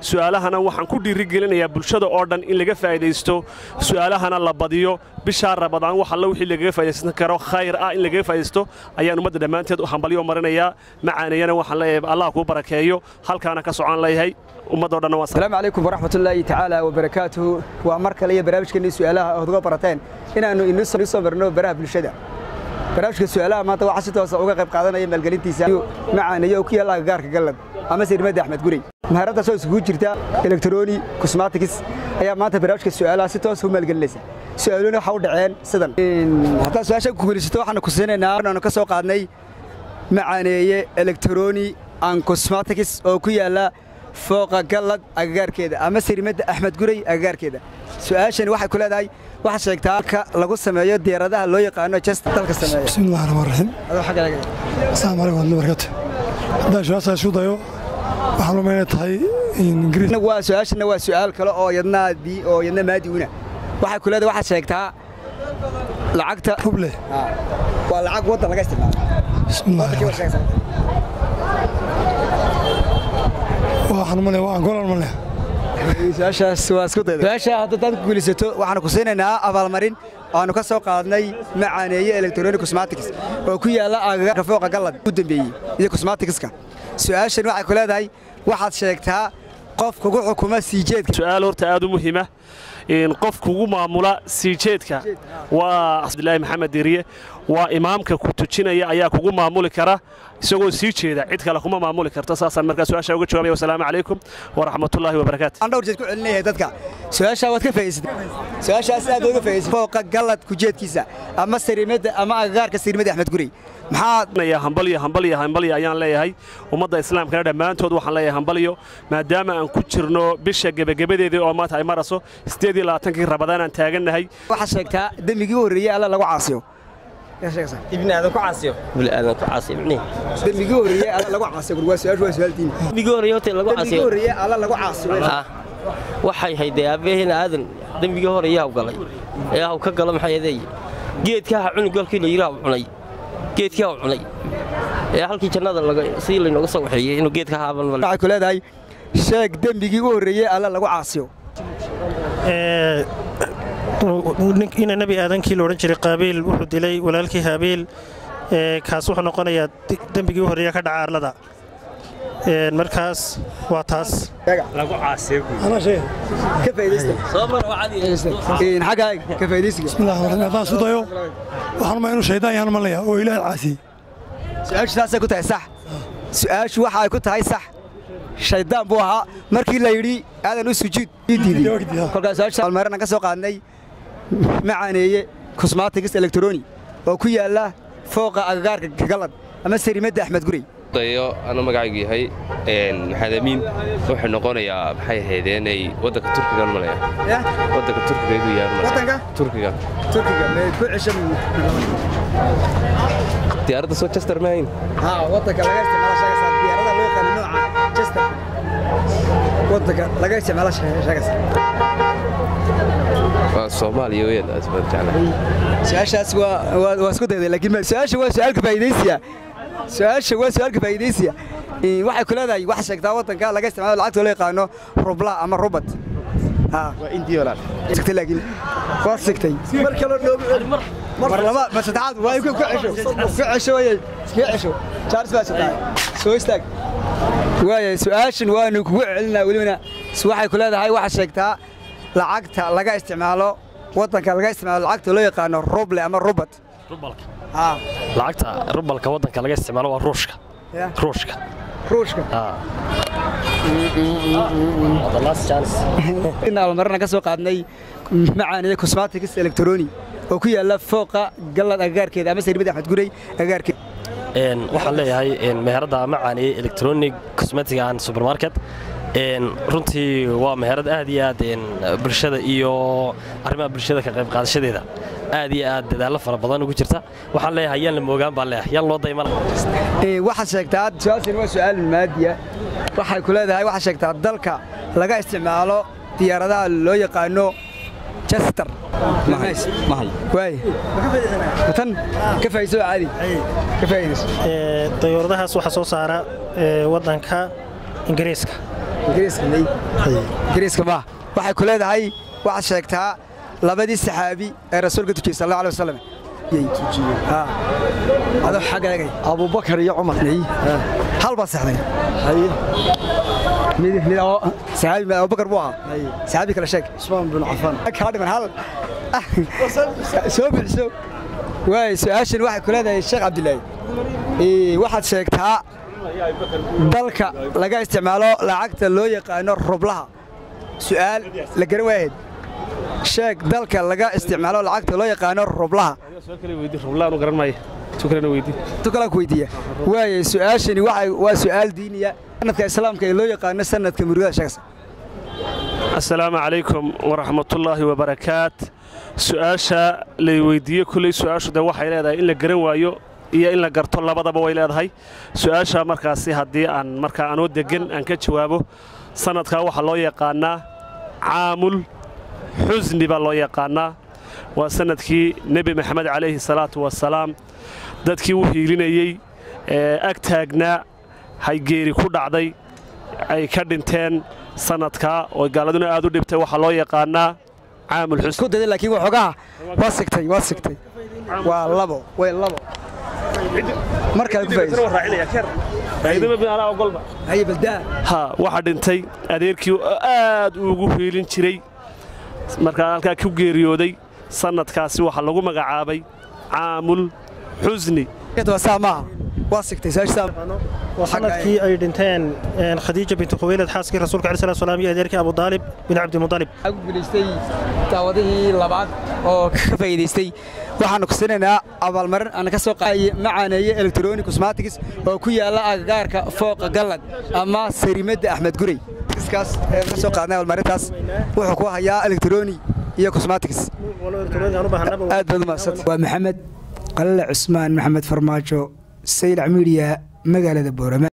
su'aalahana waxaan ku dhiirigelinayaa bulshada oo dhan in laga faa'idaysto su'aalahana la badiyo bishaa rabadaan wax alla wixii lagaga faa'idaysan karo khayr ah in lagaga faa'idaysto ayaan ummadda dhammaanteed u hambalyo marinayaa macaaneeyana waxaan leeyahay allah kuu barakeeyo halkaana ka socon leeyahay ummadoo dhanna waa asalaamu calaykum waraxmatullaahi tacaala wabarakaatuhu waa mar kale iyo barnaamijkeennii su'aalaha ood uga barateen inaannu inii soo marno baraha bulshada barnaamijka su'aalaha maanta waxaa si toosa uga qayb qaadanaya maalgelintiisa macaaneeyo oo ku yaalla agagaarka gallad ama sirmadda axmed gurey mahaaraddaasoo isugu jirta elektroni cosmatics ayaa maanta barnaamijka su'aalaha si toosa u maalgelinaysa su'aaluhuna waxaa u dhaceen sidan haddaad su-aasha ku guulaysato waxaanu ku siinaynaa aanu ka soo qaadnay macaaneeye elektroni and cosmatics oo ku yaalla fooqa gallad agagaarkeeda ama sirmadda axmed gurey agagaarkeeda su'aashani waxay ku leedahay waxaa sheegtaa halka lagu sameeyo diyaaradaha loo yaqaano just dalka sameeya bismillahi raxmaan raxiim adoo xaggaaga asalaamu calaykum wadli barkatu haddaan su-aasha isku dayo waxaan umaynay tahay ingiriis waa su-aashana waa su'aal kale oo yadnaadii oo yadna maadi una waxay ku leedahay waxaad sheegtaa lacagta ruble waa lacag waddan laga isticmaalo bismillahi Waddankii waa sheegaysaa. waxaan umalaya waa angolan malaya su-aashaas waa isku dayda su-aasha haddaad ku guulaysato waxaanu ku siinaynaa abaalmarin aanu ka soo qaadnay macaaneeye electronic cosmatics oo ku yaalla agagaarka fooqa gallad u dambeeyey iyo cosmaticska su-aashan waxay ku leedahay waxaad sheegtaa qof kugu xukuma sii jeedka su'aal horta aad u muhiima in qof kugu maamula sii jeedka waa cabdilaahi maxamed diriye waa imaamka ku tujinaya ayaa kugu maamuli kara isagoo sii jeeda cid kale kuma maamuli karto saasaan markaa su-aasha uga jawaabaya wasalaamu calaykum waraxmatullaahi wabarakaatu aan dhowr jeed ku celinayahay dadka su-aashaa waad ka faa'iidsatay su-aashaas aad uga faa'iidsatay fooqa gallad kujeedkiisa ama sariimadda ama agagaarka sariimadda axmed gurey maxaa ya hambalyo hambalyo hambalyo ayaan leeyahay ummadda islaamkana dhammaantood waxaan leeyahay hambalyo maadaama aan ku jirno bisha gebagabadeedii oo maanta ay maraso siddeed iyo labaatankii rabadaan aan taagannahay waxaad sheegtaa dembigii u horreeyey alla lagu caasiyo ibni aadan ku caasiyo ibni aadan ku caasiyo ibni dembigii u horreeyey alla lagu caasiyo waa su-aashu waa su-aaltiin dembigii horreeyay horta lagu dembigii caasiyo horreeyey alla lagu caasiyo ah waxay haydee aabbaheena aadan dembigii horreeyay haw galay ee haw ka gala maxay adeey geedka ha cuni golkii la yidhi haw cunay geedkii haw cunay ee halkii jannada laga sidii laynooga soo waxeeyey inuu geedka haaban mal waxay ku leedahay sheeg dembigii u horreeyey alla lagu caasiyo ina nebi aadankii loodhan jiray qaabiil wuxuu dilay walaalkii haabiil ee, kaas wuxuu noqonayaa di- dembigii u horreeya ka dhaca arlada Een, markaas waa taas anaa sheega ka faa'iidaysta soo mara wacadi Een, xaggaaga ka faa'iidaysiga bismillahi raxmaan raxiim haddaan isku dayo waxaan umaya inuu shaydaan yahan malaya oo ilaahay caasiyey su-aashu saasay ku tahay sax su-aashu waxa ay ku tahay sax shaydaan buu ahaa markii la yidhi aadan u sujuud ii diiday Waqti, ah. kolkaas su-aasha almaarana ka soo qaadnay macaaneeye cosmatics electroni oo ku yaalla fooqa agagaarka gallad ama sarimadda axmed gurey dayo anu magacaygu yahay maxamed amiin wuxuu noqonayaa maxay ahaydeenay waddanka turkiga malaya waddanka turkiga igu yaar Waddanka? turkiga turkiga meed ku ceshan diyaaradda soo chester mahayn haa waddanka laga isticmaala sheegaysaa diyaarada loo yaqaano nooca chester waddanka laga isticmaala sheegaysaa waa soomaaliya weyn aad baan jeclahay su-aashaas waa waa waa isku dayday laakiin ma- su-aasha waa su-aalka faa'iidaysiya su-aasha waa su-aalka faa'iidaysiya Ee, waxay ku leedahay waxa sheegtaa waddanka laga isticmaalo lacagta loo yaqaano rubla ama rubat haa waa intii walaal sigtay laakiin waa sigtay mar kale noogu mar laba mar saddexaad waa ku cesho ku cesho waye ku cesho charles baa sadaa soo istaag waaya su-aashan waanu kugu celinaa welibana s- waxay ku leedahay waxa sheegtaa lacagta laga isticmaalo waddanka laga isticmaalo lacagta loo yaqaano ruble ama rubat rubalka haa lacagta rubalka waddanka laga isticmaalo waa ruushka ya ruushka ruushka aa Waa the last chance. in almarana ka soo qaadnay macaaniye cosmatics electroni oo ku yaalla fooqa gallad agagaarkeeda ama sariimada axmed gurey agagaarkeeda Een, waxaan leeyahay een, meherada macaani electronic cosmetic and supermarket een, runtii waa meherad aad iyo aad een, bulshada iyo arrimaha bulshada ka qayb qaadashadeeda aad iyo aad dadaallo fara badan ugu jirta waxaan leeyahay yaan la moogaan baan leeyahay yaan loo dayman Ee, waxaad sheegtaa su-aashan waa su-aal maadiya waxay ku leedahay waxaad sheegtaa dalka laga isticmaalo diyaaradaha loo yaqaano chester mahay waay tan ka faa'iidayso caadi ka faa'iidayso Ee, dayuuradahaas waxaa soo saara ee, waddanka ingiriiska ingiriiska maaha waxay ku leedahay waxaad sheegtaa labadii saxaabi ee rasuulka tujiyey sal alla alay wasalam adoo xagga eegay abubakar iyo cumar hal baad saxday mid mid oo saxaabi abubakar buu ahaa saxaabi kale sheeg cusmaan bin cafaan kaa dhiman hal soo bixiso waay su-aashan waxay ku leedahay sheekh cabdilaahi waxaad sheegtaa dalka laga isticmaalo lacagta loo yaqaano rublaha su'aal la garan waayahed sheeg dalka laga isticmaalo lacagta loo yaqaano rublaha tu kalaa ku weydiiya waaye su'aashani waa su'aal diiniya sanadka islaamka ee loo yaqaano sanadka murugada sheegsa assalaamu calaykum waraxmatullaahi wabarakaat su'aasha lay weyddiiye kulley su'aashu de waxay leedahay in la garan waayo iyo in la garto labadaba way leedahay su'aasha markaasi haddii aan markaa anoo deggan aan ka jawaabo sanadkaa waxaa loo yaqaannaa caamul xusni baa loo yaqaannaa waa sanadkii nebi maxamed calayhi salaatu wasalaam dadkii u hiilinayey ee ag taagnaa haygeeri ku dhacday ay ka dhinteen sanadkaa oo gaaladuna aad u dhibtay waxaa loo yaqaannaa caamul xusni ku daday laakiin waxoogaha waa sigtay waa sigtay waa labo way labo mar kale ku faa'iidaysa ha waxaa dhintay adeerkii oo aad ugu hiilin jiray markaa halkaa ku geeriyooday sannadkaasi waxaa lagu magacaabay caamul xusni saa maaha waa sigtay waa sanadkii ay dhinteen khadiija bintu khuwaylad xaaskii rasuulka calaih salatu salaam iyo adeerkii abu daalib bin cabdimudalib waxaa ku guulaystay daawadihii labaad oo ka faa'iidaystay waxaannu kusinaynaa abaalmarin aan ka soo qaadaye macaaneeye electronic cosmatics oo ku yaalla agagaarka fooqa gallad ama sarimadda axmed gurey iskaas ka soo qaadnay abaalmarintaas wuxuu ku hayaa electronic iyo cosmatics aad baad u mahadsan waa maxamed qalale cusmaan maxamed farmaajo saylac miidiya magaalada boorama